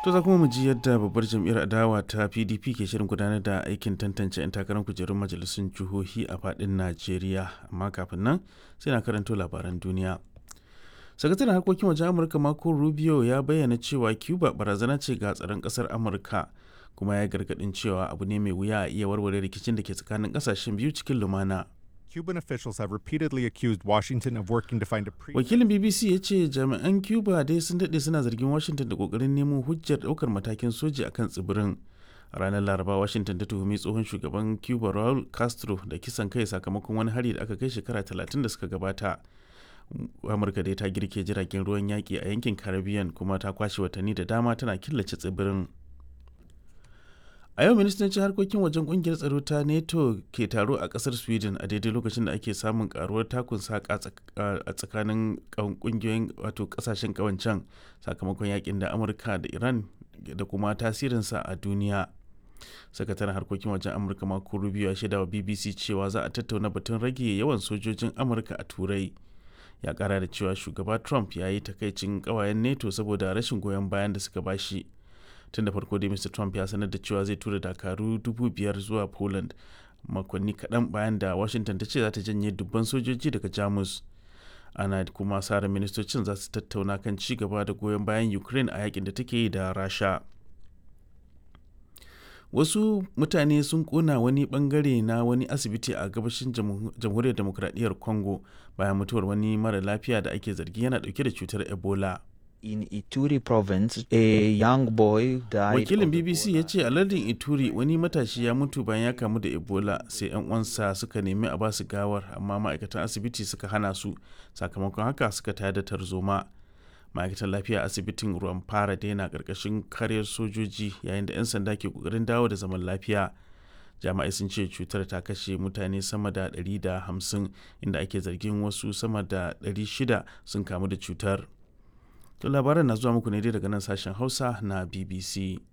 To za kuma mu ji yadda babbar jam'iyyar adawa ta PDP ke shirin gudanar da aikin tantance 'yan takarar kujerun majalisun jihohi a faɗin Najeriya. Amma kafin nan sai na karanto labaran duniya. Sakataren harkokin wajen Amurka Marco Rubio ya bayyana cewa Cuba barazana ce ga tsaron ƙasar Amurka kuma ya gargaɗin cewa abu ne mai wuya a iya warware rikicin da ke tsakanin ƙasashen biyu cikin lumana. Cuban officials have repeatedly accused Washington of working to find a pre Wakilin BBC ya ce jami'an Cuba dai sun daɗe suna zargin Washington da ƙoƙarin nemo hujjar ɗaukar matakin soji akan tsibirin. A ranar Laraba, Washington ta tuhumi tsohon shugaban Cuba Raul Castro da kisan kai sakamakon wani hari da aka kai shekara 30 da suka gabata. Amurka dai ta girke jiragen ruwan yaƙi a yankin Caribbean kuma ta kwashe watanni da dama tana killace tsibirin. A yau ministocin harkokin wajen kungiyar tsaro ta NATO ke taro a kasar Sweden a daidai lokacin da ake samun karuwar takun saka a tsakanin kungiyoyin wato kasashen kawancan sakamakon yakin da Amurka da Iran da kuma tasirinsa a duniya. Sakataren harkokin wajen Amurka Marco Rubio ya shaida wa BBC cewa za a tattauna batun rage yawan sojojin Amurka a Turai. Ya kara da cewa shugaba Trump ya yi takaicin kawayen NATO saboda rashin goyon bayan da suka bashi. tun da farko dai mr trump ya sanar da cewa zai tura dakaru dubu biyar zuwa poland makonni kaɗan bayan da washington ta ce za ta janye dubban sojoji daga jamus ana kuma sara ministocin za su tattauna kan ci gaba da goyon bayan ukraine a yakin da take yi da rasha wasu mutane sun kona wani bangare na wani asibiti a gabashin jamhuriyar demokradiyyar congo bayan mutuwar wani mara lafiya da ake zargi yana dauke da cutar ebola in Ituri province, a young boy died. Wakilin BBC ya ce a lardin Ituri wani matashi ya mutu bayan ya kamu da Ebola sai 'yan uwansa suka nemi a basu gawar amma ma'aikatan asibiti suka hana su sakamakon haka suka tayar da tarzoma. Ma'aikatan lafiya asibitin ruwan fara daina karkashin karyar sojoji yayin da 'yan sanda ke kokarin dawo da zaman lafiya. Jami'ai sun ce cutar ta kashe mutane sama da 150 inda ake zargin wasu sama da 600 sun kamu da cutar. To labaran na zuwa muku ne dai daga nan sashen Hausa na BBC.